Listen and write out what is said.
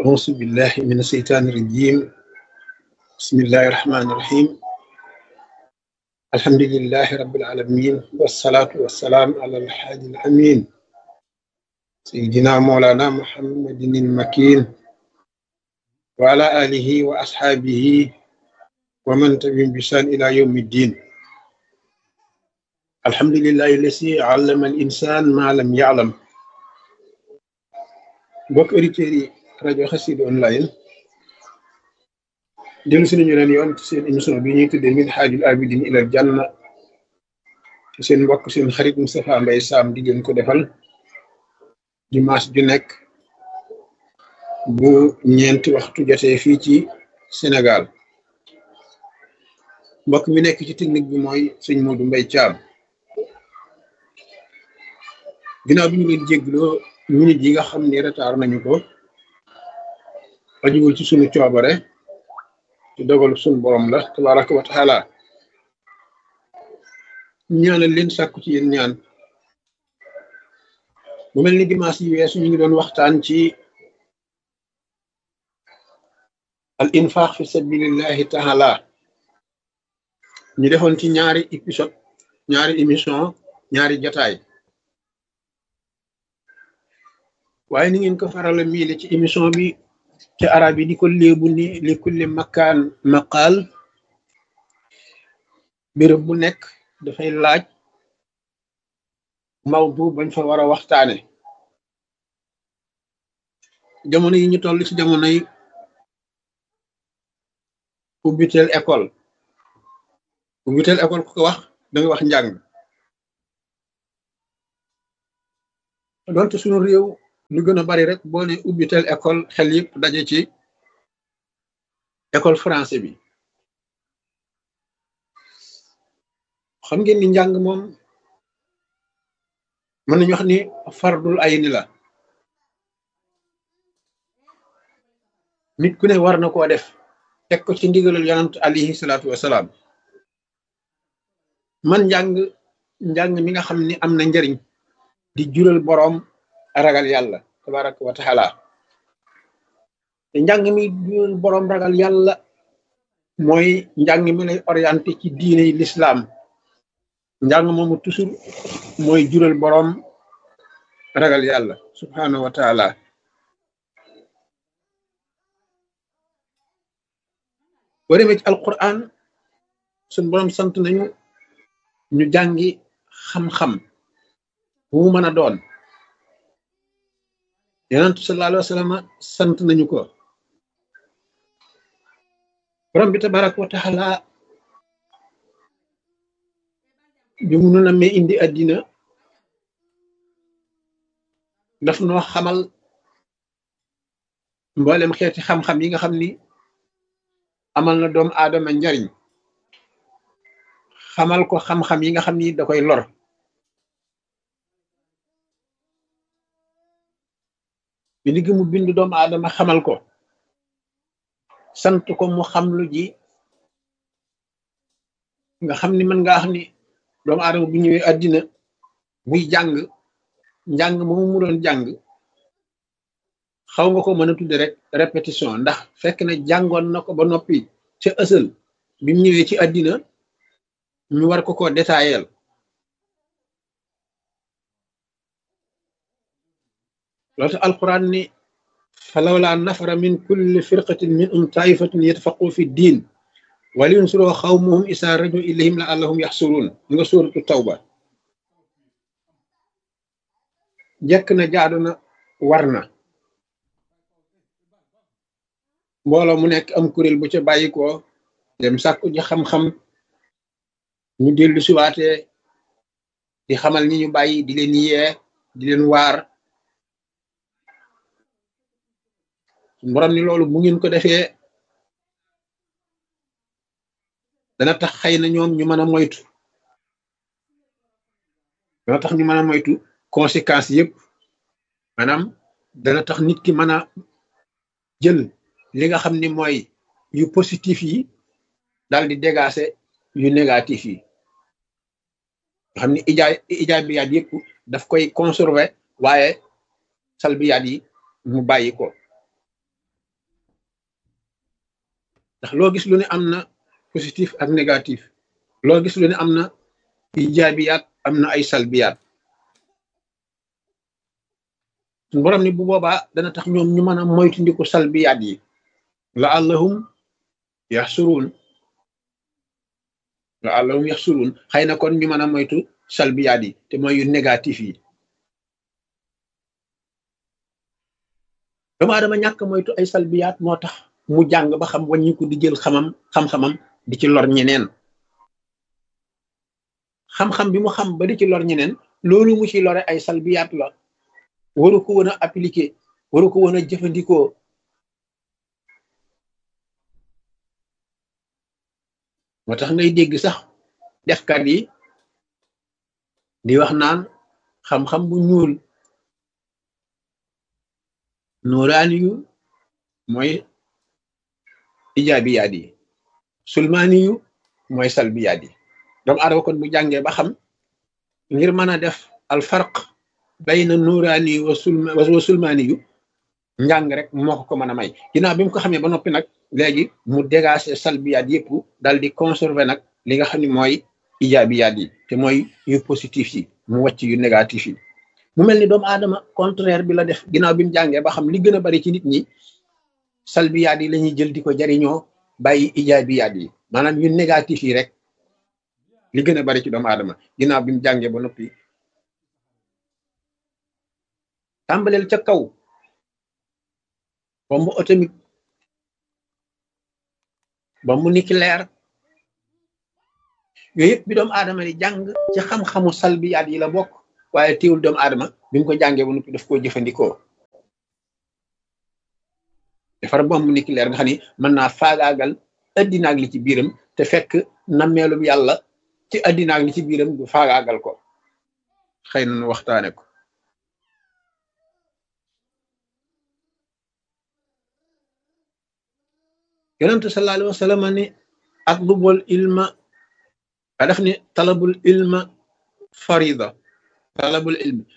أعوذ بالله من الشيطان الرجيم بسم الله الرحمن الرحيم الحمد لله رب العالمين والصلاة والسلام على الحادي الأمين سيدنا مولانا محمد المكين وعلى آله وأصحابه ومن تبعهم بإحسان إلى يوم الدين الحمد لله الذي علم الإنسان ما لم يعلم mbokk auditeurs yi rajo Xassida online dellu si nañu leen yoon ci seen émission bi ñuy tuddee min haajul abidin ilal janna ci seen mbokk seen xarit Moustapha Mbaye Sam di leen ko defal dimanche ju nekk bu ñeenti waxtu jotee fii ci Sénégal mbokk mi nekk ci technique bi mooy sëñ Modou Mbaye Thiam ginnaaw bi ñu leen jégloo minute yi nga xam ni retard nañu ko ajuwul ci sunu coobare ci dogalu sunu borom la tabaraka wa taala ñaanal leen sàkku ci yéen ñaan mu mel ni dimanche yi weesu ñu ngi doon waxtaan ci al infaq fi sabilillahi taala ñu defoon ci ñaari épisode ñaari émission ñaari jataay waaye ni ngeen ko farala miile ci émission bi ci arab yi di ko léebu ni li kulli makkaan maqaal béréb bu nekk dafay laaj mawdu bañ fa war a waxtaane jamono yi ñu toll ci jamono yi ubbiteel école ubbiteel école ku ko wax da nga wax njàng doonte suñu réew lu gën a bari rek boo ne ubbitel école xel yëpp daje ci école français bi xam ngeen ni njàng moom mën nañu wax ni fardul ay ni la nit ku ne war na koo def teg ko ci ndigalul yonant alayhi salaatu wasalaam man njàng njàng mi nga xam ni am na njariñ di jural boroom ragal yàlla tabaraka wa taala te njàng mi jural boroom ragal yàlla mooy njàng mi lay orienté ci diine yi l'islam njàng moomu toujours mooy jural boroom ragal yàlla subhanahu wa taala boo demee ci alquran suñ boroom sant nañu ñu jàngi xam-xam bu mu mën a doon yonent sallallahu alayhi wa sallam sant nañu ko borom bi tabaraka wa taala bi mu nu nammee indi àddina daf noo xamal mboolem xeeti xam-xam yi nga xam ni amal na doomu aadama njariñ xamal ko xam-xam yi nga xam ni da koy lor bi li mu bind doomu aadama xamal ko sant ko mu xam lu ji nga xam ni mën nga wax ni doomu aadama bu ñëwee àddina buy jàng njàng moomu mu doon jàng xaw nga ko mën a tudde rek répétition ndax fekk na jàngoon na ko ba noppi ca ësal bi mu ñëwee ci àddina ñu war ko ko détaayel loolu tax alquran ni falawla nafara min kulli firqatin min um taifatun yatafaqu fi diin waliyunsuroo xawmuhum isa rajo ilayhim la allahum yaxsuruun nga suuratu tawba jekk na jaadu na war na mbooloo mu nekk am kuréel bu ca bàyyi ko dem sàkku ji xam-xam ñu dellu siwaatee di xamal ñi ñu bàyyi di leen yee di leen waar borom ni loolu bu ngeen ko defee dana tax xëy na ñoom ñu mën a moytu dana tax ñu mën a moytu conséquences yëpp maanaam dana tax nit ki mën a jël li nga xam ni mooy yu positif yi daal di dégager yu négatif yi nga xam ni ijaay ijaabiyaat yëpp daf koy conserver waaye salbiyaat yi mu bàyyi ko ndax loo gis lu ne am na positif ak négatif loo gis lu ne am na ijaabiyaat am na ay salbiyaat suñ borom ni bu boobaa dana tax ñoom ñu mën a moytundiku salbiyaat yi la allahum yaxsuruun la allahum yaxsuruun xëy na kon ñu mën a moytu salbiyaat yi te mooy yu négatif yi doomu aadama ñàkk moytu ay salbiyaat moo tax mu jàng ba xam wàññiku di jël xamam xam-xamam di ci lor ñeneen xam-xam bi mu xam ba di ci lor ñeneen loolu mu ci lore ay salbiyaat la waru ko woon a appliquer waru ko woon a jëfandikoo moo tax ngay dégg sax defkat yi di wax naan xam-xam bu ñuul nuuraani yu mooy ijaabiyaat yi sulmaani yu mooy salbiyaat yi doomu aadama kon bu jàngee ba xam ngir mën a def al farq bayna nuuraani yu wa sulmaani yu njàng rek moo ko ko mën a may ginnaaw bi mu ko xamee ba noppi nag léegi mu dégager salbiyaat yëpp dal di conserver nag li nga xam ne mooy ijaabiyaat yi te mooy yu positif yi mu wàcc yu négatif yi mu mel ni doomu aadama contraire bi la def ginnaaw bi mu jàngee ba xam li gën a bari ci nit ñi salbiyaat yi la ñuy jël di ko jariñoo bàyyi ijaabiyaat yi maanaam yu négatif yi rek li gën a bari ci doomu aadama ginnaaw bi mu jàngee ba noppi tàmbaleel ca kaw bombe atomique bombe nucléaire yooyu yëpp bi doomu aadama di jàng ci xam-xamu salbiyaat yi la bokk waaye teewul doomu aadama bi mu ko jàngee ba noppi daf koo jëfandikoo defar bombe nucléaire nga xam ni mën naa faagaagal addina ak li ci biiram te fekk nammeelum yàlla ci addina ak li ci biiram du faagaagal ko xëy na nu waxtaane ko yonentu sallallahu alayhi wa sallam ni atlubul ilma a def ni talabul ilma farida talabul ilmi